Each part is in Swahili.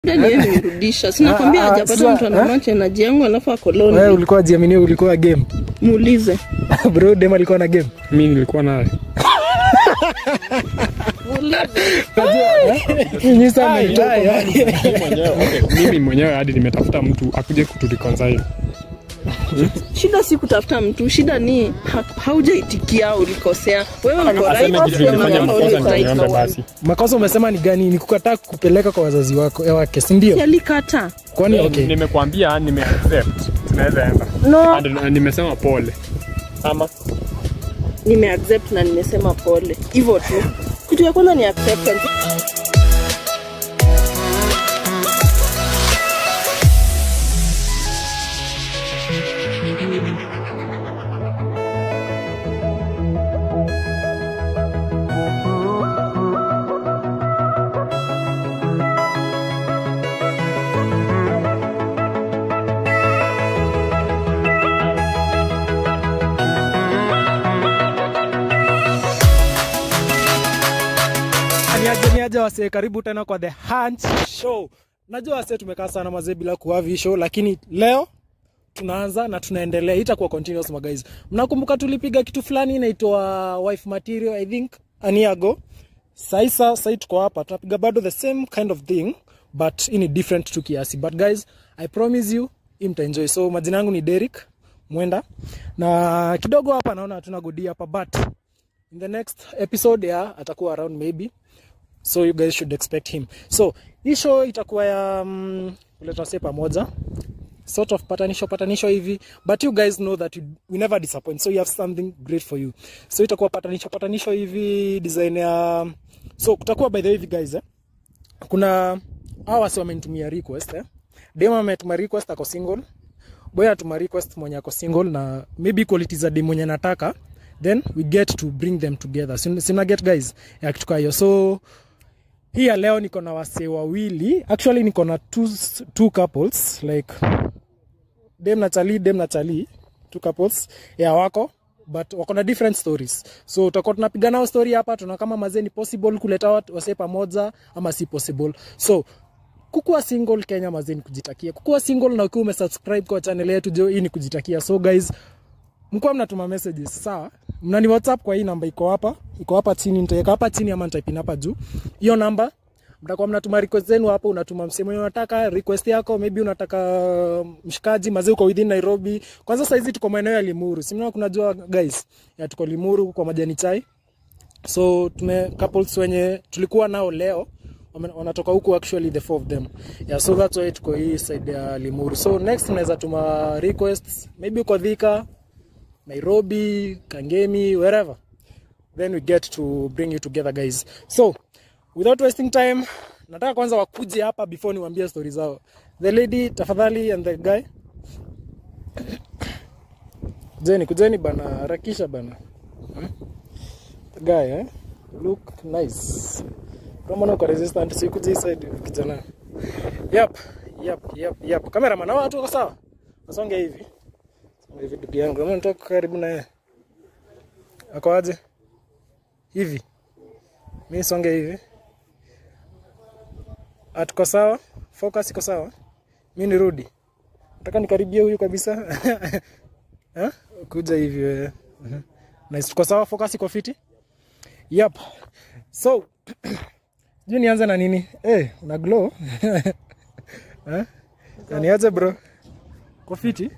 Shida ni yeye nirudisha. Sina kwambia Ah, ah, hajapata sasa, mtu anamwacha energy yangu alafu ako Wewe lonely. ulikuwa jiamini ulikuwa game. Muulize. Bro, dem alikuwa na game. mi nilikuwa naye Nyinyi sana Ai, mtoto. ai, ai. Mimi mwenyewe, okay, mimi mwenyewe hadi nimetafuta mtu akuje kutureconcile Shida si kutafuta mtu, shida ni ha, haujaitikia, ulikosea. Wewe uko right, aseme kitu wewe nilifanya uko makosa right, niombe no basi Makosa umesema ni gani? Ni kukataa kupeleka kwa wazazi wako ya wake, si ndio? one. Alikata. Kwani okay. nimekwambia nimeaccept tunaweza enda No, And, uh, nimesema pole ama nimeaccept na nimesema pole. Hivyo tu. Kitu ya kwanza ni acceptance. Niaje niaje wasee, karibu tena kwa The Hunch Show. Najua wasee tumekaa sana mazee bila kuhavi hii show, lakini leo tunaanza na tunaendelea, itakuwa continuous my guys. Mnakumbuka tulipiga kitu fulani inaitwa wife material I think a year ago. Saisa sasa tuko hapa tunapiga bado the same kind of thing but ini different tu kiasi. But guys, I promise you hii mtaenjoy. So majina yangu ni Derek Mwenda na kidogo hapa naona hatuna godi hapa but in the next episode yeah, atakuwa around maybe so you guys should expect him so hii show itakuwa ya um, kuleta wase pamoja sort of patanisho patanisho hivi but you guys know that you, we never disappoint so you have something great for you so itakuwa patanisho patanisho hivi design ya so kutakuwa by the way hivi guys eh? kuna hawa wasi wamenitumia request eh? dem ametuma request ako single boy atuma request mwenye ako single na maybe quality za dem mwenye nataka then we get to bring them together Sim- simna get guys ya kitu kaa hiyo so hii ya leo niko na wasee wawili actually niko na two, two couples like dem na chali dem na chali two couples ya wako but wako na different stories so tutakuwa tunapiga nao story hapa tuna kama mazee ni possible kuleta wat- wasee pamoja ama si possible so kukuwa single kenya mazee ni kujitakia kukuwa single na ukiwa umesubscribe kwa channel yetu jo hii ni kujitakia so guys mkuwa mnatuma messages sawa mnani whatsapp kwa hii namba iko hapa iko hapa chini nitaweka hapa chini ama nitaipin hapa juu hiyo namba mtakuwa mnatuma request zenu hapo unatuma msemo wenye unataka request yako maybe unataka mshikaji mazee uko within nairobi kwanza saizi tuko maeneo ya limuru simna kunajua guys ya tuko limuru kwa majani chai so tume couples wenye tulikuwa nao leo wame- wanatoka huku actually the four of them yeah, so that's why tuko hii side ya limuru so next unaweza tuma requests maybe uko dhika nairobi kangemi wherever then we get to bring you together guys so without wasting time nataka kwanza wakuje hapa before niwaambie stori zao the lady tafadhali and the guy kujeni kujeni bana harakisha bana hmm? the guy eh? look nice kama na uko resistant si kuja hii side kijana yep yep yep yep cameraman hao watu wako sawa wasonge hivi songe hivi ndugu yangu kama nitoka karibu na yeye ako aje hivi mi songe hivi atuko sawa focus iko sawa mi nirudi nataka nikaribie huyu kabisa Ha? kuja hivi wewe Mhm. nice tuko sawa focus iko fiti yep so sijui nianze na nini hey, una glow Eh? Na niaje bro uko fiti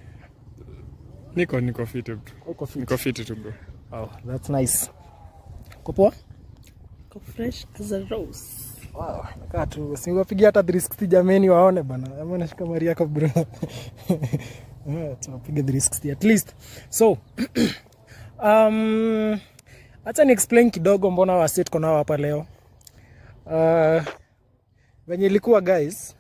niko niko fiti bro. uko fiti niko fiti tu bro oh, that's nice uko poa Ko fresh as a rose. Wow, nakaa tu siwapigia hata 360 jameni waone bana ama nashika mari yako bro Ah, tunapiga 360 at least so um, acha ni explain kidogo mbona wasi tuko nao hapa leo uh, venye ilikuwa guys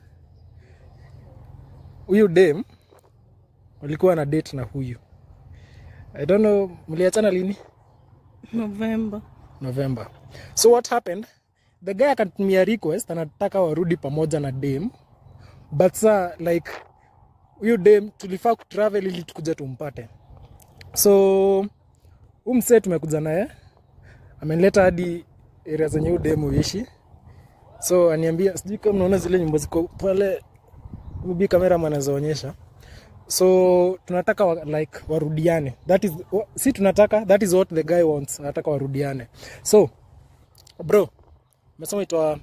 huyu dem walikuwa na date na huyu i don't know mliachana lini November. november so what happened the guy akatumia request anataka warudi pamoja na dem but sa like huyu dem tulifaa kutravel ili tukuja tumpate so huu msee tumekuja naye amenileta hadi area zenye huyu dem huishi so aniambia sijui kama mnaona zile nyumba ziko pale maybe cameraman anazoonyesha so tunataka wa, like warudiane that is wa- si tunataka that is what the guy wants anataka warudiane so bro umesema itwa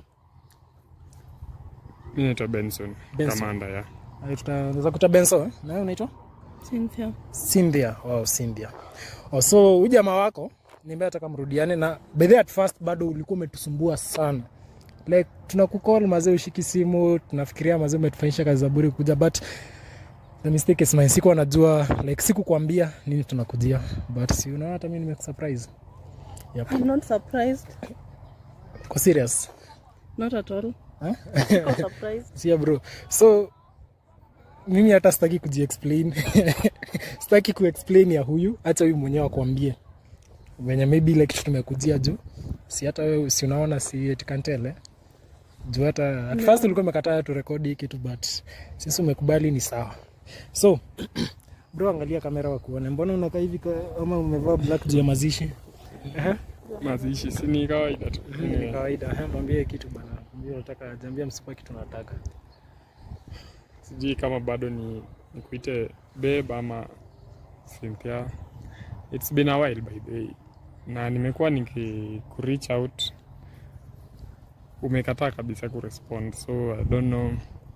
mi naitwa benson Benson. kamanda ya tunaweza kuta benso eh? nawe unaitwa Cynthia. Cynthia. Wow, Cynthia. Oh, so huyu jamaa wako niambia ataka mrudiane na by the way, at first bado ulikuwa umetusumbua sana like tunakukol mazee ushiki simu tunafikiria mazee umetufanyisha kazi za bure kuja but the mistake is mine sikuwa najua like sikukwambia nini tunakujia but si unaona hata mimi nimekusurprise yep. I'm not surprised. kwa serious Not at all. Huh? Siko surprised. sia bro so mimi hata sitaki kujiexplain sitaki kuexplain ya huyu hacha huyu mwenyewe akwambie venye maybe ile kitu tumekujia juu si hata wewe si unaona si etikantele juu hata at first ulikuwa umekataa turekodi hii kitu but sisi umekubali ni sawa so bro angalia kamera wakuone mbona unakaa hivi ka- ama umevaa black juu ya mazishi Ehe. mazishi si ni kawaida tu ni kawaida Ehe, mwambie kitu bana mwambie unataka jambia msipa kitu nataka sijui kama bado ni nikuite babe ama Cynthia. It's been a while by the way, na nimekuwa niki reach out, umekataa kabisa kurespond, so I don't know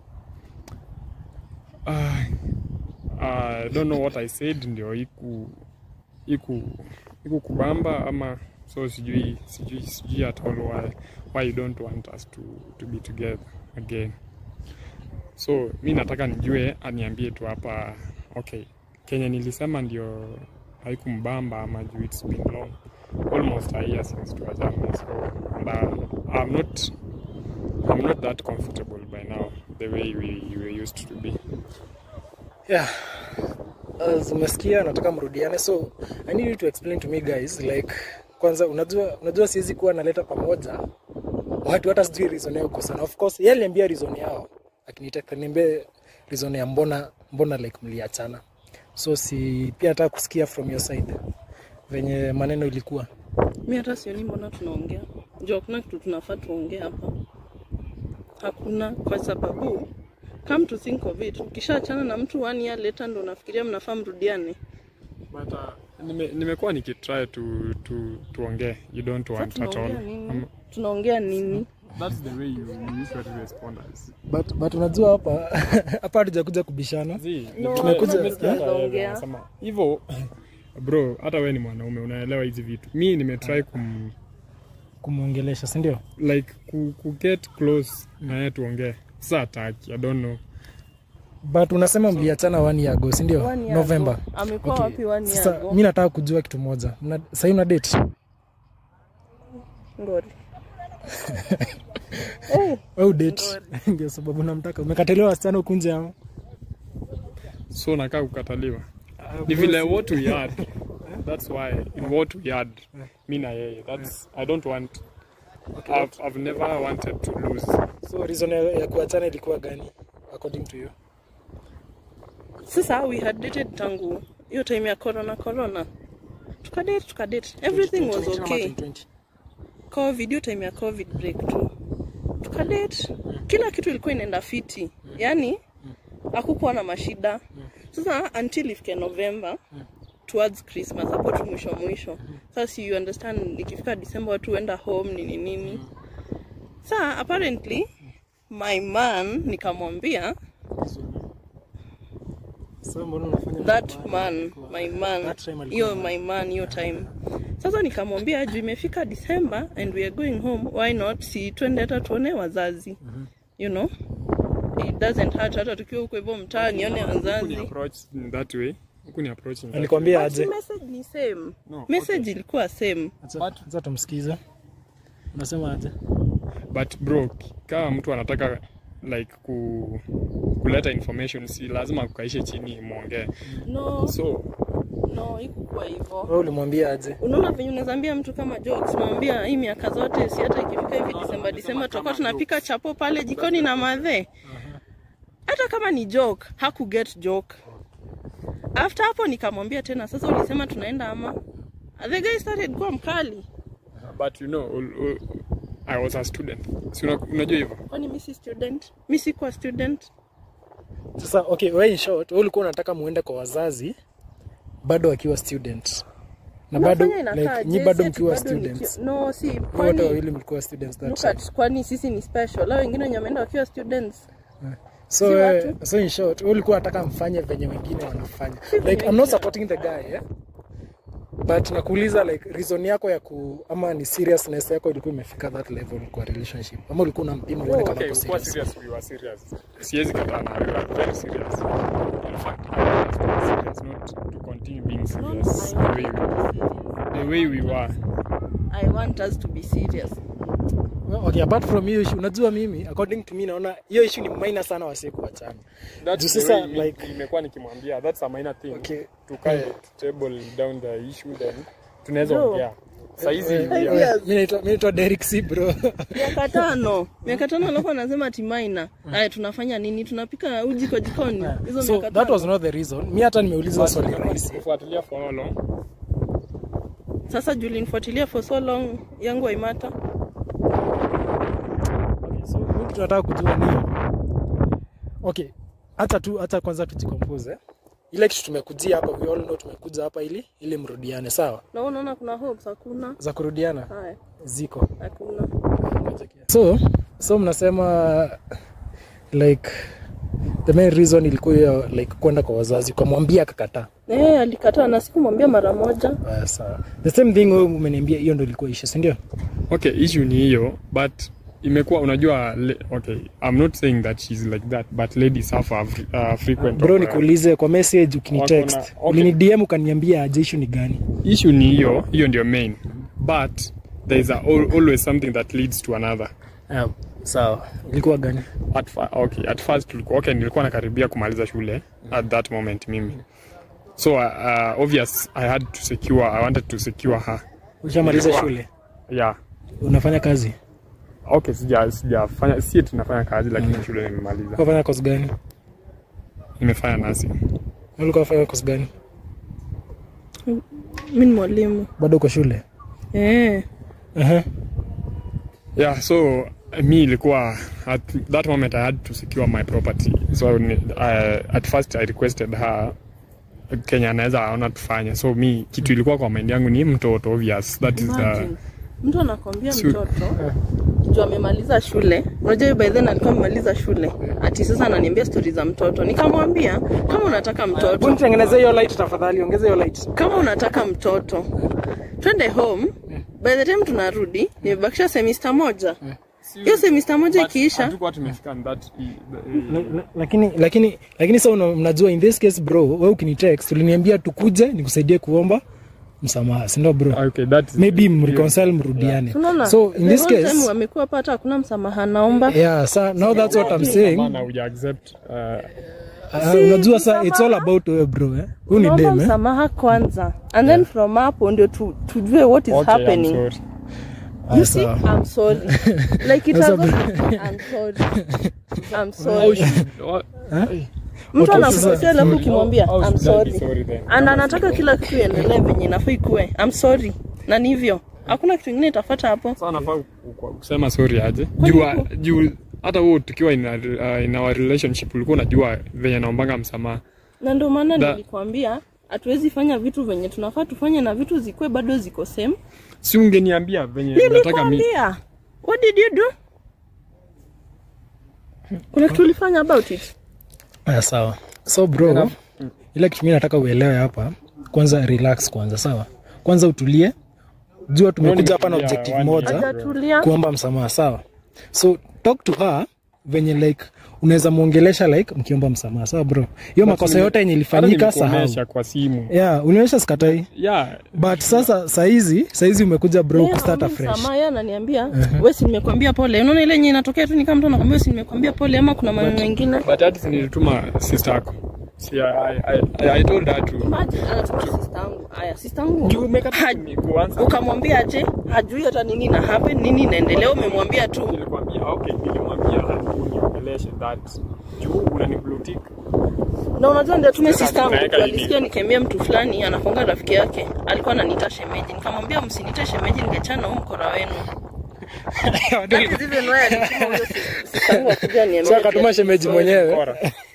uh, I don't know what I said ndio iku iku iku kubamba ama so sijui sijui sijui at all why why you don't want us to to be together again so mi nataka nijue aniambie tu hapa okay kenye nilisema ndio haikumbamba ama juu it's been long almost a year since tuwajama so and uh, I'm not I'm not that comfortable by now the way we, we were used to be yeah as umesikia nataka mrudiane so i need you to explain to me guys like kwanza unajua unajua siwezi kuwa naleta pamoja watu hata sijui reason yao kukosana of course yeye aliambia reason yao akinitaka niambie reason ya mbona mbona like mliachana so si pia nataka kusikia from your side venye maneno ilikuwa mi hata sioni mbona tunaongea juu hakuna kitu tunafaa tuongee hapa hakuna kwa sababu come to think of it ukishaachana na mtu one year later ndo unafikiria mnafaa mrudiane but uh, nime, nimekuwa nikitry to to tuongee you don't Sasa want at all tunaongea nini um, tunaongea nini that's the way you, you usually respond as but, but unajua hapa hapa hatujakuja kubishana Zii, No, Tumekuja- nimesikia hata tunaongea. wewe unasema, hivyo bro hata wewe ni mwanaume unaelewa hizi vitu mi nimetry kum kumwongelesha sindio like ku, ku get close na yeye tuongee sa ataki i don't know but unasema mliachana one year ago sindio One year november ago. amekuwa Okay. wapi one year Sasa ago mi nataka kujua kitu moja. Mna- Sahii una date? ngori hey, Au date? Ndio sababu namtaka. Umekataliwa wasichana huku nje ama? so nakaa kukataliwa ni vile what we had that's why in what we had mi na yeye that's i don't want I've, I've never wanted to lose So reason ya, ya kuachana ilikuwa gani according to you? sasa we had dated tangu hiyo time ya corona corona tukadate tukadate everything was 2019 ama okay 2020? covid hiyo time ya covid break tu tukadate kila kitu ilikuwa inaenda fiti yani hakukuwa na mashida sasa until ifike november towards christmas hapo tu mwisho mwisho sasa si you understand ikifika december watu huenda home nini nini saa apparently my man nikamwambia So mbona unafanya that man my man That time alikuwa hiyo my man hiyo time sasa nikamwambia juu imefika december and we are going home why not si twende hata tuone wazazi you know it doesn't hurt hata tukiwa huko hivyo mtaa nione Huku ni wazazi approach in that way huku ni approach in that Alikwambia But aje? message ni same No, message ilikuwa same Acha acha tumsikize. Unasema aje? but bro kama mtu anataka like ku, kuleta information si lazima kukaishe chini mwongee no so no ikukuwa hivyo Wewe ulimwambia aje? unaona venye unazaambia mtu kama jokes mwambia hii miaka zote si hata ikifika hivi disemba disemba tutakuwa tunapika chapo pale jikoni na madhe hata kama ni joke haku get joke after hapo nikamwambia tena sasa ulisema tunaenda ama the guy started kuwa mkali but you know ul, ul, I was a student. Si una, unajua hivyo? kwani mi si student mi sikuwa student Sasa okay, wewe in short, wewe ulikuwa unataka muende kwa wazazi bado akiwa student. Na bado Unafanya inakaa like nyi je? bado Si ati mkiwa bado ni students. ki- no si Nyi wote kwani wawili mlikuwa students that look time. at kwani sisi ni special lao wengine wenye wameenda wakiwa students So, si uh, watu. so in short, wewe ulikuwa unataka mfanye venye wengine wanafanya. venye Like I'm not wengine supporting the guy, eh? But nakuuliza like reason yako ya ku ama ni seriousness yako ilikuwa imefika that level kwa relationship. Ama ulikuwa unampima uone kama Okay, uko kuwa serious. serious, we were serious. Siwezi kataa na we were very serious. In fact, I want us to be serious, not to continue being serious the way we, the way we were. i want us to be serious Well, okay, apart from hiyo issue, unajua mimi according to me naona hiyo issue ni minor sana wasi kuachana. That's Juu the sasa, way mi- like- nimekuwa nikimwambia that's a minor thing. Okay. Tukae table down the issue then tunaweza Bro. ongea. Saizi Eh, we Yes. are- Mimi naitwa mimi naitwa Derek C bro. miaka tano miaka tano alikuwa anasema ati maina aya tunafanya nini tunapika uji kwa jikoni hizo so miaka that tano was not the reason. Mimi hata nimeuliza swali rahisi. kufuatilia for how long? sasa juu ulinifuatilia for so long yangu aimata Okay, so mimi tunataka kujua ni Okay, acha tu acha kwanza tujikompoze. Ile kitu tumekujia hapa, we all know tumekuja hapa ili ili mrudiane, sawa? na wewe unaona kuna hopes hakuna Za kurudiana haya ziko. hakuna So, so mnasema like the main reason ilikuwa hiyo like kwenda kwa wazazi ukamwambia akakataa. eh alikataa na sikumwambia mara moja Uh, sawa. The same thing wewe umeniambia hiyo ndio ilikuwa issue, si ndio? Okay, issue ni hiyo but imekuwa unajua le, okay, I'm not saying that she's like that but ladies suffer uh, frequent Bro, of, uh, nikuulize kwa message ukinitext, Wako na- okay. ulini DM ukaniambia aje issue ni gani? issue ni hiyo hiyo ndio main but there is a, al- always something that leads to another Ah, sawa. Ilikuwa gani? at, fa- okay, at first tulikuwa okay, nilikuwa nakaribia kumaliza shule at that moment mimi so uh, uh, obvious i had to secure i wanted to secure her Ushamaliza Ilikuwa- shule? yeah Unafanya kazi? okay sija sijafanya si tunafanya kazi lakini shule nimemaliza Unafanya course gani? nimefanya nursing Ulikuwa unafanya course gani? mi ni mwalimu Bado uko shule? eh Aha. yeah so mi ilikuwa at that moment i had to secure my property so ni- uh, at first i requested her kenya anaweza aona tufanye so mi kitu ilikuwa kwa mind yangu ni mtoto obvious that is the Imagine. mtu anakwambia Su- mtoto juu amemaliza shule unajua huyu by then alikuwa amemaliza shule ati sasa ananiambia stori za mtoto nikamwambia kama unataka Hebu mtoto nitengenezee hiyo light tafadhali, ongeza hiyo light. kama unataka mtoto twende home by the time tunarudi nimebakisha semester moja hiyo semester moja ikiisha hatukuwa tumefika in that La- la- lakini lakini lakini sasa una- mnajua in this case bro wewe ukinitext uliniambia tukuje nikusaidie kuomba msamaha si ndio bro okay that is maybe mreconcile mrudiane unaona so in the this whole time case wamekuwa hapa hata hakuna msamaha naomba yeah sa now that's what i'm saying Maana uja accept uh, uh, unajua sa it's all about wewe bro eh huyu ni naomba dem eh msamaha kwanza and then from hapo ndio tu, tujue what is okay, I'm happening sorry. You Ah, see, sawa. I'm sorry. Like it Sasa has I'm sorry. I'm sorry. What- Mtu Okay, anakupatia sasa- alafu ukimwambia How I'm should I be sorry. sorry then? And anataka kila kitu iendelee venye inafaa ikuwe. I'm sorry. Na ni hivyo. Hakuna kitu kingine itafuata hapo. Sasa nafaa ku- ku- kusema sorry aje juu juu hata wewe tukiwa in, a, uh, in our relationship ulikuwa unajua venye naombanga msamaha Na ndio maana Da- nilikwambia hatuwezi fanya vitu venye tunafaa tufanye na vitu zikuwe bado ziko same. si ungeniambia venye unataka mi Nilikwambia. What did you do? Kuna kitu ulifanya about it? Ah, sawa so bro ile kitu mimi nataka uelewe hapa kwanza relax kwanza sawa kwanza utulie jua tumekuja hapa na Yeah, objective one moja year. Hajatulia. kuomba msamaha sawa so talk to her venye like unaweza mwongelesha like mkiomba msamaha sawa bro hiyo makosa yote yenye ilifanyika sahau nilikuonyesha kwa simu yeah unionyesha sikatai yeah but sasa saizi saizi umekuja bro Yeye kustart haombi afresh msamaha, yeye ananiambia wewe si nimekwambia pole. Unaona ile yenye inatokea tu ni kama mtu anakwambia wewe si nimekwambia pole ama kuna maneno mengine. but hata si nilituma sister yako si I, I, I, I told her to Imagine anatuma sister yangu. Haya, sister yangu. Juu umekata Haj- ni kuanza Ukamwambia aje? Hajui hata nini na happen, nini inaendelea, umemwambia tu. nilikwambia okay nilimwambia uniongeleshe that juu unaniblutik Na unajua ndio tume Sasa sister yangu tunaweka tu nini? alisikia nikiambia mtu fulani anakonga rafiki yake. Alikuwa ananiita shemeji. Nikamwambia msiniite shemeji ningechana huu mkora wenu. That is even why alituma huyo si- sistangu akuja aniambie so akatuma shemeji mwenyewe Bora.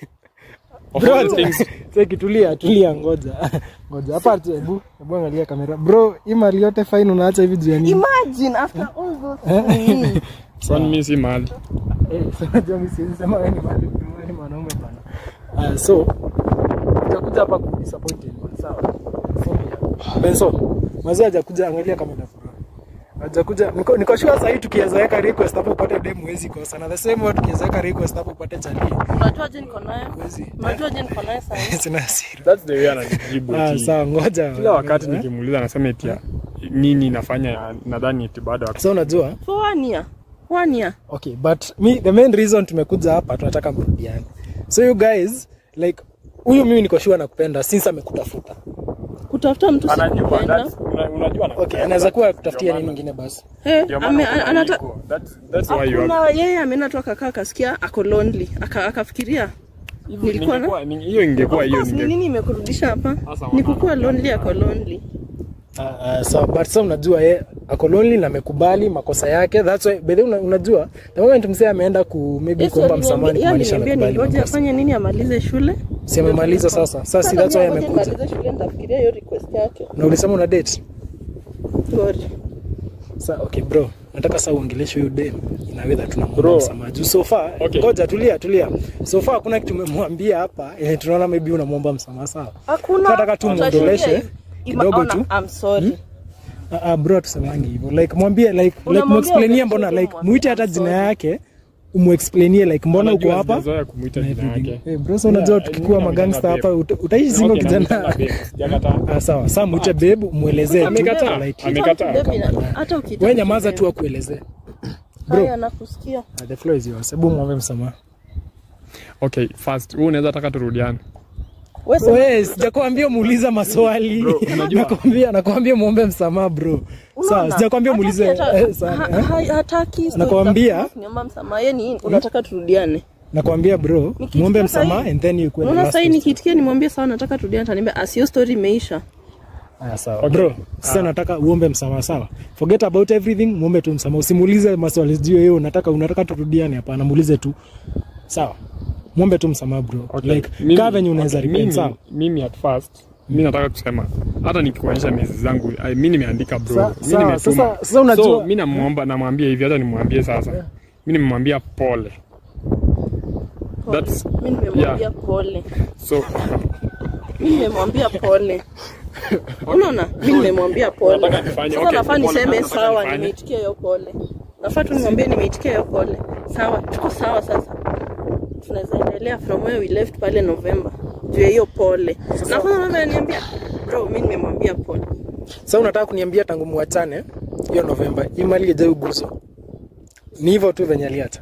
Of bro all things, cheki tulia tulia ngoja ngoja hapa tu hebu hebu angalia kamera bro hii mali yote fine unaacha hivi juu ya nini Imagine after all those things. kwani mimi si mahali. Eh, so unajua mimi siwezi sema wewe ni mali wewe ni mwanaume bana Ah, so utakuja hapa ku disappoint anyone sawa so yeah. Benso mazee hajakuja angalia kamera bro hajakuja niko niko sure sasa hii tukiweza weka request hapo upate dem huwezi kosa na the same way tukiweza weka request hapo upate chali Unajua je niko nayo? huwezi Unajua je niko nayo sasa? sina hasira That's the way ananijibu. ah eti- sawa ngoja Kila wakati Eh? nikimuuliza anasema eti ya, nini nafanya nadhani eti bado so unajua For one year. One year. okay but me the main reason tumekuja hapa tunataka mrudiane so you guys like huyu mimi niko sure nakupenda since amekutafuta Kutafuta mtu anajua sikupenda. that's- una- unajua okay anakupenda. anaweza kuwa kutafutia Ndio nini maana- ingine basi Eh, ndio maana ame- kuna anata ego. That's- that's why you have- Hakuna yeye ameenda tu akakaa akasikia ako lonely. Aka akafikiria Hivi nilikuwa na- ningekuwa- ni- hiyo ingekuwa hiyo Of course, ni ninge- nini imekurudisha hapa? Sasa Ni wana- kukuwa lonely ako lonely. uh, uh, so but so unajua ye ako lonely na amekubali makosa yake that's why by the way una, unajua the moment mzee ameenda ku maybe Yesu kuomba aliniambia- msamaha ni yeye kumaanisha aliniambia amekubali ningoje makosa afanye nini amalize shule. si amemaliza sasa sasa si Sasa that's why mimi ngoja amekuja nimalize shule nitafikiria hiyo request yake. na ulisema una date Sorry. Sa, okay bro nataka saa uongeleshe huyu dem inaweza tunamwomba Bro. msamaha juu so far Okay. ngoja tulia tulia so far hakuna kitu umemwambia hapa yenye tunaona maybe unamwomba msamaha sawa Hakuna. Nataka tu Utashuhudia muongeleshe hivi. Ima- kidogo ona, tu. I'm sorry. Ah, ah, bro tusemangi hivyo like mwambie like like Unamwambia muexplainie uongeleshe mbona tu like mwambie, muite I'm hata jina sorry. yake umuexplainie like mbona uko Unajua hapa sijazoea kumuita na jina everything. yake. Eh, bro so unajua Yeah, tukikuwa mimi magangster namwitanga hapa uta- utaishi single Okay, kijana namwitanga babe. Sijakataa. ah sawa saa muite babe muelezee tu Amekataa. politely. Amekataa. Baby, na- hata ukitaka wewe nyamaza tu kuelewa. akuelezee Haya, nakusikia. Ah, the floor is yours hebu mwombe msamaha Okay, first, wewe unaweza taka turudiane. Wewe sema- Wewe sijakwambia muuliza maswali. Bro, unajua- Nakwambia nakwambia muombe msamaha bro. Sawa, Unaona? sijakwambia Hataki muulize hata- eh, sawa, ha- eh. ha- hataki story Nakwambia- za kuniomba msamaha. Yeye ni unataka turudiane. Nakwambia bro, Nikitikia muombe sahi- msamaha and then you kwenda Unaona last sasa question. nikitikia nimwambie sawa nataka turudiane ataniambia asio story imeisha. Haya sawa. Okay. Bro, sasa nataka uombe msamaha sawa. Forget about everything, muombe tu msamaha. Usimuulize maswali sijui yeye unataka unataka turudiane hapana, muulize tu. Sawa. Muombe tu msamaha bro. Okay, Like mimi- kaa venye unaweza okay, repent mimi- sawa. Mimi at first, mimi nataka kusema hata nikikuonyesha mezi zangu, ai, mimi nimeandika bro. Sa- Mimi sawa, nimetuma. sasa- sasa unajua- So, mimi namuomba namwambia hivi hata nimwambie sasa. Mimi nimemwambia pole. Pole. That's Mimi nimemwambia yeah. pole. So Mimi nimemwambia pole. Unaona? Mimi nimemwambia pole. Unataka nifanye- Sasa okay, nafaa pole, niseme nataka sawa nifanye. nimeitikia hiyo pole. Nafaa tu nimwambie nimeitikia hiyo pole. Sawa, tuko sawa sasa. Tunaweza endelea from where we left pale November. Juu ya hiyo pole. Na kwanza mama ananiambia, bro, mimi nimemwambia pole. Sasa unataka kuniambia tangu muachane hiyo Novemba, imali ijai uguzo. Ni hivyo tu venye aliacha.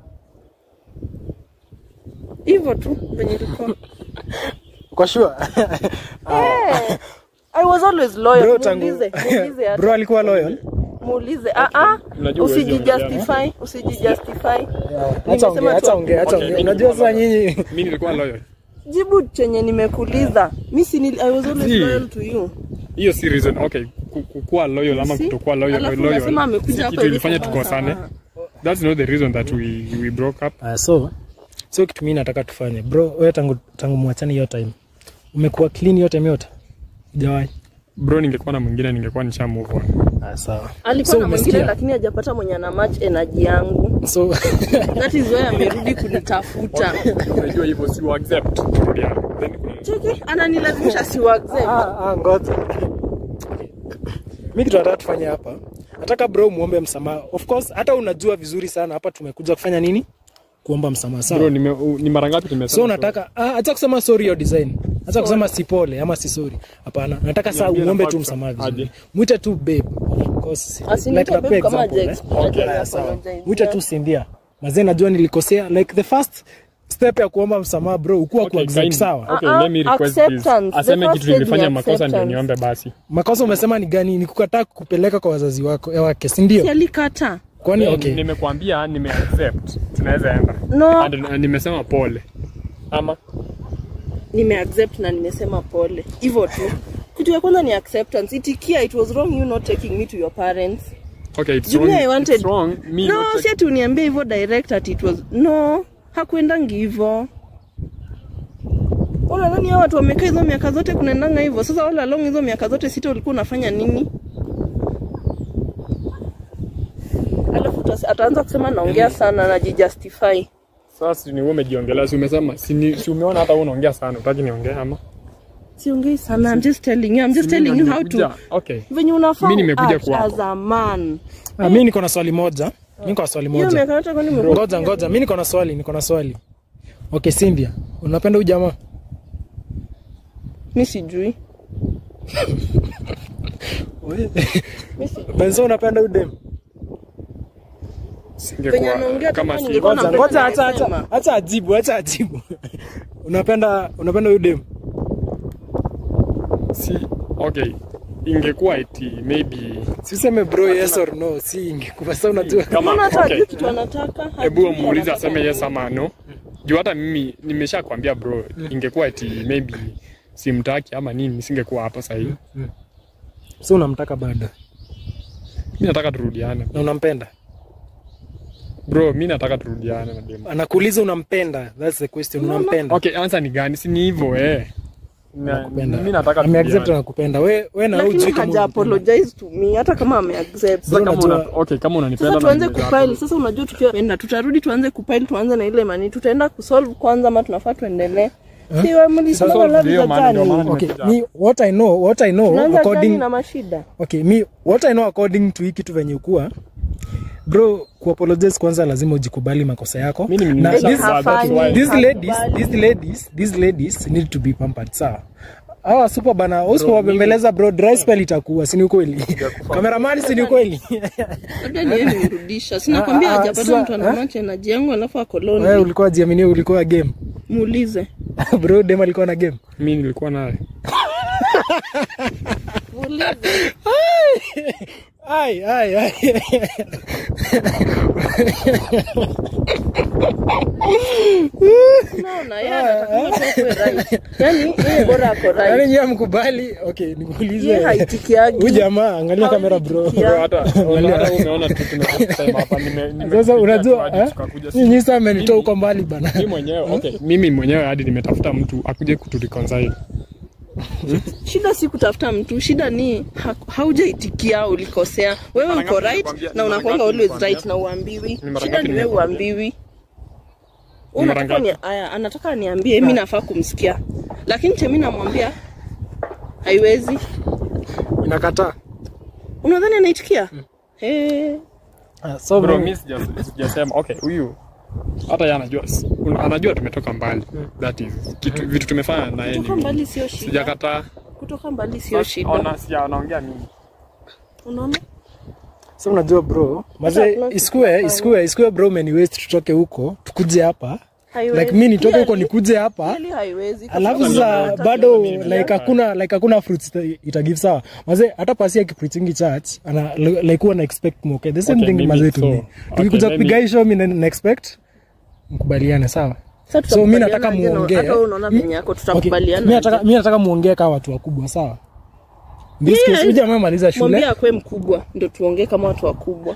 Hivyo tu venye ilikuwa. Kwa sure. Eh, I was always loyal. Bro, tangu Muulize, muulize hata. bro alikuwa loyal. Muulize. Ah ah. Unajua huwezi Usijijustify, usijijustify. Acha ongea, Nimesema acha tu- ongea, acha Okay, ongea. mimi Unajua nilikuwa sasa nyinyi mimi nilikuwa loyal. Jibu chenye nimekuuliza. Mimi si nili- I was always Si. loyal to you. Hiyo si reason. Okay, ku- kukuwa loyal ama Si? kutokuwa loyal, Alafu loyal. unasema amekuja si hapa kitu hivi ilifanya kwa tukosane. msamaha. That's not the reason that we we broke up. uh, so so kitu mimi nataka tufanye. Bro, wewe tangu tangu muachane hiyo time. Umekuwa clean hiyo time yote? Hujawahi. Bro, ningekuwa na mwingine ningekuwa nisha move on. Ah, sawa. Alikuwa So na mwingine umesikia? lakini hajapata mwenye ana match energy yangu. So That is why amerudi kunitafuta. Unajua hivyo si wa accept. Turudiane. Then kuna Cheki, ananilazimisha si wa accept. ah, ah, ngoja. Mimi kitu nataka tufanye hapa. Nataka bro muombe msamaha. Of course hata unajua vizuri sana hapa tumekuja kufanya nini? Kuomba msamaha. Sawa. bro, nime, u- ni mara ngapi tumesema? so unataka ah, acha kusema sorry your design acha kusema si pole ama si sorry hapana nataka saa Niambie uombe nafaa tu kusa- msamaha vizuri aje. mwite tu babe of course Asiniite like babe napea kama example, haja eh. explain, Haya, haja sawa. apologize. mwite tu Cynthia mazee najua nilikosea like the first step ya kuomba msamaha bro ukuwa Okay, okay, kind- sawa Okay, Uh-uh, let me request this. acceptance. The Aseme first kitu stage ni nilifanya makosa ndio acceptance. niombe basi. makosa umesema ni gani ni kukataa kupeleka kwa wazazi wako ya wake si ndio Si alikata. kwani Then okay Nimekuambia nime accept. Tunaweza enda. No. And, and nimesema pole. Ama Nimeaccept na nimesema pole. Hivyo tu. Kitu ya kwanza ni acceptance. Itikia it was wrong you not taking me to your parents. Okay, it's Juu wrong. me I wanted- It's wrong. Me no not si ati uniambie hivyo direct ati it was no hakuendangi hivyo unadhani hao watu wamekaa hizo miaka zote kunaendanga hivyo sasa all along hizo miaka zote sita ulikuwa unafanya nini alafu utas- ataanza kusema naongea sana najijustify Sasa ni wewe umejiongelea, si umesema, si, ni, si umeona hata wewe unaongea sana, utaki niongee ama? siongei sana I'm just telling you I'm just Si mimi telling you ndo how nimekuja. to Okay. venye unafaa Mimi nimekuja act kwako. as a man Ah, mi niko na swali moja mi niko na swali hiyo moja miaka yote kwani umekuwa ngoja ngoja mi niko na swali niko na swali okay Cynthia unapenda huyu jamaa mi sijui mi sijui benzo unapenda huyu dem Venye Singekuwa anaongea kama kama si ningekuwa ngoja Napenda ngoja acha acha nasema. acha ajibu acha ajibu unapenda unapenda huyu dem si okay. Ingekuwa eti maybe siseme bro yes or no si ingekuwa sasa unajua kama Mbona hata okay. hajui kitu anataka Hebu hajui muulize anataka aseme yes nini. ama no. Juu hata mimi nimeshakwambia bro, ingekuwa eti maybe simtaki ama nini, nisingekuwa hapa sasa hivi. so unamtaka bado Mimi nataka turudiane. na unampenda Bro, mimi nataka turudiane na demo. anakuuliza unampenda that's the question unampenda Okay, answer ni gani? Si ni hivyo eh. Na- Nakupenda. Mimi nataka ameaccept turudiane. anakupenda we we na lakini hujui kama haja unampenda. apologize to me hata kama ameaccept Sasa kama unajua- una, okay, kama unanipenda sasa na tuanze nimejaa kupile hapo. sasa unajua tukiwa penda tutarudi tuanze kupile tuanze na ile mani tutaenda kusolve kwanza ama tunafaa tuendelee si wa mlisema Solve love ndio za maana- ndio maana jani okay nimekuja. me what i know what i know tunaanza jani according na mashida okay me what i know according to hii kitu venye kuwa bro kuapologize kwanza lazima ujikubali makosa yako Mimi ni na mnisa- this, that's hafanyi. why- these Hakubali. ladies these ladies these ladies need to be pampered sawa hawa super bana usipowabembeleza bro dry spell itakuwa si ni ukweli kameramani si ni ukweli labda ni yeye nimrudisha sinakwambia Ah, ah, hajapata sasa, mtu anamacha energy yangu alafu wewe akoloni ulikuwa jiaminia ulikuwa game muulize bro dem alikuwa na game Mimi nilikuwa naye. muulize ai ai ai naona yeye anataka watu wakuwe right yani yeye bora ako yaani right nyie mkumbali okay yeye nikuulize haitikiagi huyu jamaa angalia kamera bro Haitikia. Bro, hata hata umeona tu tunasema hapa nime nime- sasa unajua hadi eh? tukakuja si- nyinyi sasa amenitoa huko mbali bana mimi mwenyewe okay, mimi mwenyewe hadi nimetafuta mtu akuje kutureconcile. shida si kutafuta mtu shida ni ha- haujaitikia ulikosea wewe Mara uko ngapi right nimekwambia- na ni mara unakwanga ngapi always nimekwambia? right na uambiwi Ni mara shida ngapi ni wewe nimekwambia? uambiwi Ni mara unataka ni ngapi? aya anataka niambie mi nafaa kumsikia lakini chemi namwambia haiwezi inakataa unadhani anaitikia hey. Ah, so Bro, bro, mimi sija- sijasema okay, huyu hata yeye anajua un- anajua tumetoka mbali. That is kitu vitu tumefanya na yeye. kutoka ni- mbali sio shida Sijakataa. kutoka mbali sio shida Ona si anaongea nini? unaona so unajua bro maze Hata isikue isikue isikue bro many ways tutoke huko tukuje hapa Haiwezi. like mi nitoke huko Clearly- nikuje hapa clearly haiwezi kwa alafu sababu sasa unataka bado kuingia. like hakuna like hakuna fruits ita- itagive sawa maze hata pasi akipreachingi church ana like huwa na expect more okay the same Okay, thing mimi- maze to so, me okay, tukikuja maybe- kupiga hii show mi na na expect mkubaliane sawa Sasa so mi tutakubaliana nataka aje na- muongee hata wewe unaona venye yako Okay, tutakubaliana mi nataka aje? mi nataka muongee kama watu wakubwa sawa In this case, huyu jamaa amaliza shule mwambie akwe mkubwa ndio tuongee kama watu wakubwa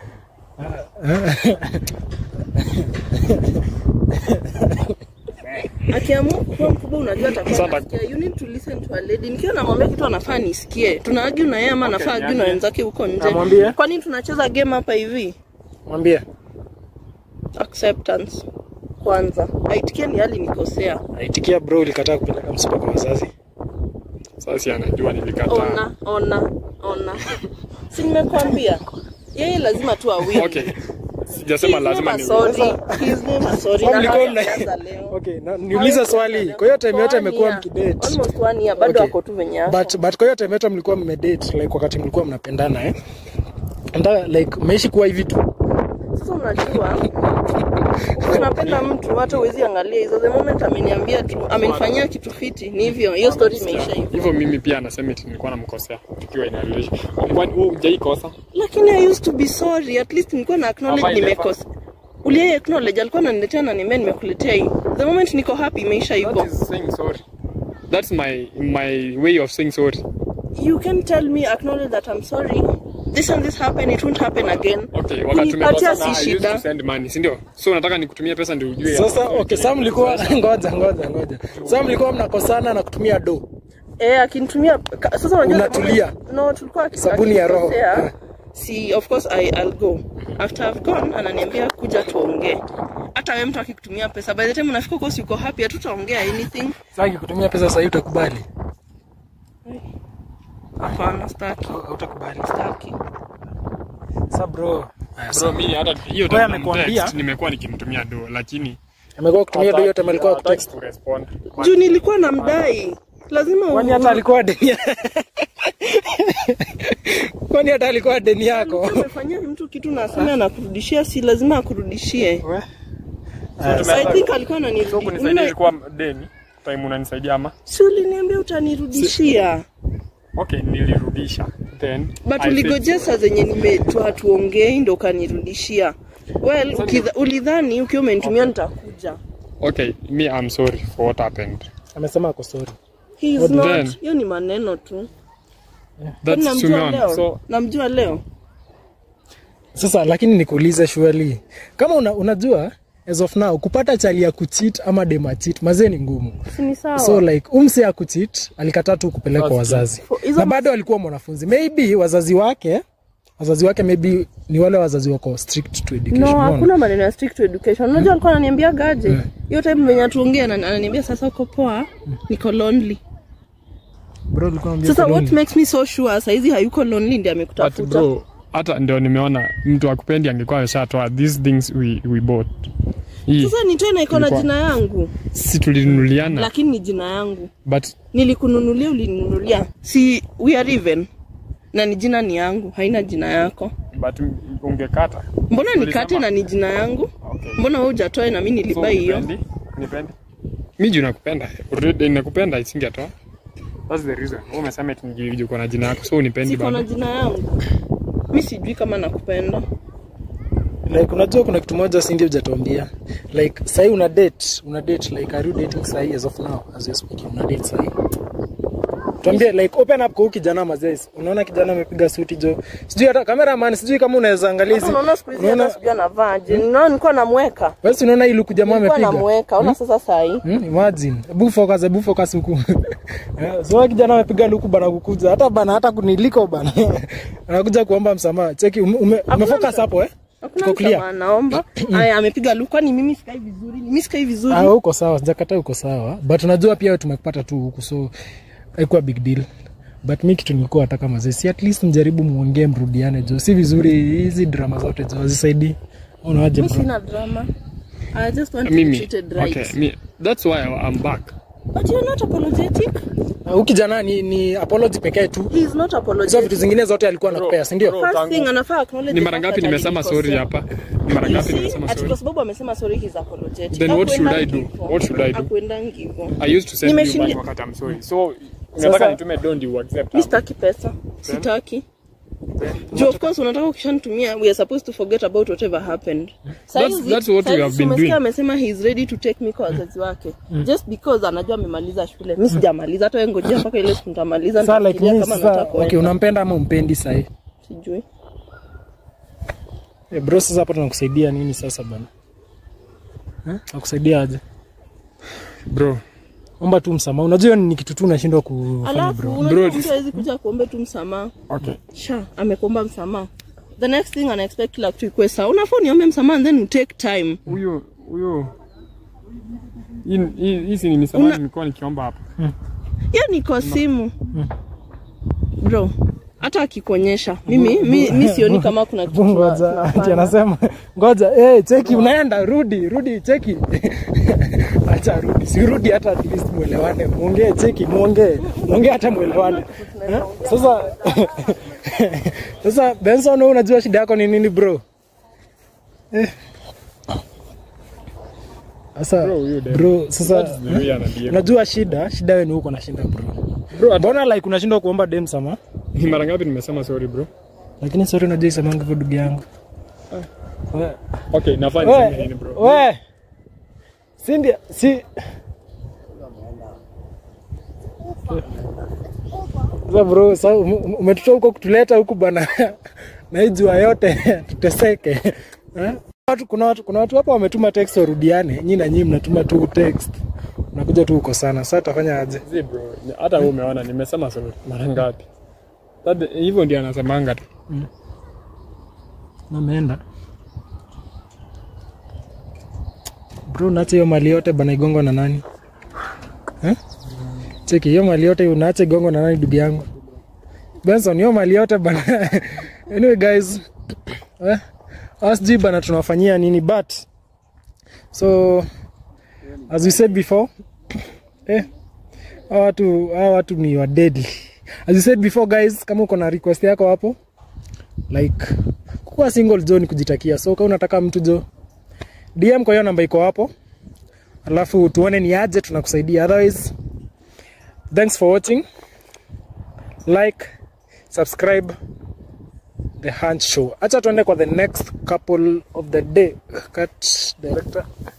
akiamua kuwa mkubwa unajua atakuwa Sasa- anasikia. You need to listen to a lady. Nikiwa namwambia kitu anafaa nisikie. Tuna argue na yeye ama anafaa argue na niambie. wenzake huko nje. Namwambie. Kwani tunacheza game hapa hivi? mwambie Acceptance kwanza. Aitikie ni hali nikosea. aitikia bro ulikataa kupeleka msiba kwa wazazi Sasa si anajua nilikataa. Ona, ona, ona. Si nimekwambia. Yeye lazima tu awin. Okay. Sijasema lazima ni sorry. His name is sorry. Au Na mlikuwa hata mna- alianza leo. okay na, niulize swali kwa hiyo time yote amekuwa mkidate Almost one year bado Okay. ako tu venye ako. but but kwa hiyo time yote mlikuwa mmedate like wakati mlikuwa mnapendana eh Anda, like meishi kuwa hivi tu Sasa unajua unapenda mtu hata huwezi angalia hizo. The moment ameniambia tu amenifanyia kitu fiti, ni hivyo, hiyo story imeisha hivyo. hivyo mimi pia anasema eti nilikuwa namkosea tukiwa in a relation. Kwani wewe hujaikosa? Lakini I used to be sorry, at least nilikuwa na acknowledge Hapa ile nimekosa. Uliye acknowledge alikuwa ananiletea na niambia nimekuletea hii. The moment niko happy imeisha hivyo. That is saying sorry. That's my my way of saying sorry. You can tell me acknowledge that I'm sorry this and this happened it won't happen again Okay, wakati Kunipatia tumekosana, si I used shida. to send money, si ndio? So unataka nikutumie pesa ndio ujue. Sasa okay, sasa mlikuwa ngoja ngoja ngoja. Sasa mlikuwa mnakosana na kutumia do. eh akinitumia ka- sasa unajua Unatulia. no tulikuwa aki- Sabuni ya roho. akinikosea, si of course I, I'll go after I've gone ananiambia kuja tuongee hata wewe mtu akikutumia pesa by the time unafika huko si uko happy hatutaongea anything Sasa kutumia pesa sasa utakubali. hapana staki Hautakubali. staki Sasa bro. Haya, Bro, mimi hata hiyo Wewe time amekuambia? text, nimekuwa nikimtumia do lakini amekuwa kutumia do yote alikuwa hataki kutext. kurespond. juu nilikuwa na mdai lazima Kwani hata alikuwa deni. Kwani hata alikuwa deni yako. umefanyia mtu kitu na aseme anakurudishia si lazima akurudishie We. so I think alikuwa So ananirudi kunisaidia Unaona- ilikuwa deni. Time unanisaidia ama? si uliniambia utanirudishia Okay, nilirudisha. Then but I said uligojea sorry. saa zenye nimetua tuongei ndo ukanirudishia well ukidha- ulidhani ukiwa umenitumia nitakuja Okay, me I'm sorry for what happened. Amesema ako sorry. He is What not then? hiyo ni maneno tu Kwani That's namjua tumeona. leo So namjua leo Sasa lakini nikuulize surely. Kama una, unajua as of now kupata chali ya kucheat ama dema cheat mazee ni ngumu. si ni sawa So like umse ya kucheat alikataa tu kupelekwa wazazi. For- hizo Na bado alikuwa mwanafunzi. Maybe wazazi wake wazazi wake maybe ni wale wazazi wako strict to education. no unaona? hakuna maneno ya strict education unajua alikuwa ananiambia gaje hiyo time venye tuongea ananiambia sasa uko poa niko lonely Bro alikuwa anambia sasa uko what lonely. makes me so sure saizi hayuko lonely ndi but amekutafuta bro, hata ndio nimeona mtu akupendi angekuwa ameshatoa these things we, we bought. Hii sasa ni tena iko na Ilikuwa- jina yangu si tulinunuliana lakini ni jina yangu but nilikununulia ulininunulia si we are even na ni jina ni yangu haina jina yako but ungekata. mbona Ulisema- nikate na ni jina yangu Okay. mbona wewe hujatoa na mimi So, nilibai hiyo unipendi? Unipendi? Mi juu nakupenda. Already nakupenda isingetoa. That's the reason. Wewe umesema eti niji- uko na jina yako. So unipendi siko na bado. jina yangu mi sijui kama nakupenda like unajua kuna kitu moja sindi hujatuambia like sahi una date una date like are you dating sahi as of now as you're speaking una date sahi tuambie like open up kwa huyu kijana mazes unaona kijana amepiga suti jo sijui hata cameraman sijui kama unaweza angalia Hata hizi unaona siku hizi unaona hata sijui anavaaje ninaona nilikuwa namweka wewe si unaona ile kujamaa nilikuwa amepiga namweka ona sasa sahi Hmm, imagine hebu focus hebu focus huku Eh, so kijana amepiga luku bana kukuja hata bana hata kuniliko bana anakuja kuomba msamaha cheki ume, ume, umefocus hapo eh hakuna Tuko clear? msamaha naomba aya amepiga luku kwani mimi sikai vizuri mimi sikai vizuri Ah, uko sawa, sijakataa uko sawa, but unajua pia wewe tumekupata tu huku, so haikuwa big deal. But mi kitu nilikuwa nataka mazee, si at least mjaribu muongee, mrudiane jo, si vizuri hizi drama zote jo hazisaidii. Unawaje mimi bro? sina drama I just want to be Mimi. treated right Okay, me, that's why I'm back. but you're not apologetic Ah, Huyu kijana ni, ni apology pekee tu, he is not hizo apologetic vitu zingine zote alikuwa anakupea, si ndio? bro. first tangu- thing anafaa acknowledge Ni the mara fact ngapi that nimesema sorry alinikosea. hapa? Ni mara You ngapi see, nimesema ati sorry? kwa sababu amesema sorry he's apologetic. Then what should I Hakuendangi do? hivyo. What should I do? Hakuendangi hivyo. I used to send you Nimeshindi- back wakati I'm sorry. So unataka nitume don't you accept? Mi sitaki pesa sitaki juu of course unataka ukishanitumia we are supposed to forget about whatever happened Saizi- that's what we saizi have been umesikia doing. amesema he is ready to take me kwa wazazi wake just because anajua amemaliza shule mi sijamaliza hata wewe ngojea mpaka ile siku nitamaliza Sasa like nitafikiria mimi kama sasa, nataka okay, kwenda. unampenda ama umpendi sahi? sijui Eh, bro, sasa hapo tunakusaidia nini sasa bana? Eh? Nakusaidia aje? Bro, Omba tu msamaha. Unajua ni kitu tu unashindwa kufanya alafu bro. unajua Bro, mtu hawezi kuja kuombe tu msamaha okay. sha amekuomba msamaha the next thing ana expect kila kitu ikuwe sawa unafaa uniombe msamaha and then you take time Huyo huyo hii hii- hii si ni misamaha Una- nilikuwa nikiomba hapa. hiyo ni kwa simu bro hata akikuonyesha mimi mi, mi sioni kama kuna kitu ngoja tuna- ati tunafanya. anasema ngoja eh cheki unaenda rudi rudi cheki acha rudi si rudi hata at least muelewane muongee cheki muongee muongee hata muelewane Eh? sasa sasa Benson wewe unajua shida yako ni nini bro Eh. sasa Bro, huyu dem. bro sasa That's the way anabia. unajua shida shida wewe ni huko na shinda bro Bro, ata- mbona like unashindwa kuomba dem sama ni mara ngapi nimesema sorry bro? lakini sorry unajua isemanga hivyo ndugu yangu We- Okay, nafaa niseme we nini bro? we Cindy si Sasa bro, sasa ume- ume- umetutoa huko kutuleta huku bana na hii jua yote tuteseke eh? Watu, kuna watu kuna watu hapa wametuma text warudiane, nyinyi na nyinyi mnatuma tu text, unakuja tu huko sana. Sasa tutafanya aje? Zi bro, ni- hata wewe umeona nimesema so mara ngapi? Sasa hivyo ndio anasemanga tu. Nameenda bro, naacha hiyo mali yote bana igongo na nani eh? Cheki hiyo mali yote unaacha igongo na nani, ndugu yangu Benson, hiyo mali yote bana. anyway guys, eh, asj bana, tunawafanyia nini but so as we said before eh, hawa watu hawa watu ni wa deadly. As we said before guys, kama uko na request yako hapo like kuwa single jo ni kujitakia so kama unataka mtu jo dm kwa hiyo namba iko hapo alafu tuone ni aje tunakusaidia otherwise thanks for watching like subscribe the hunch show acha tuende kwa the next couple of the day cut director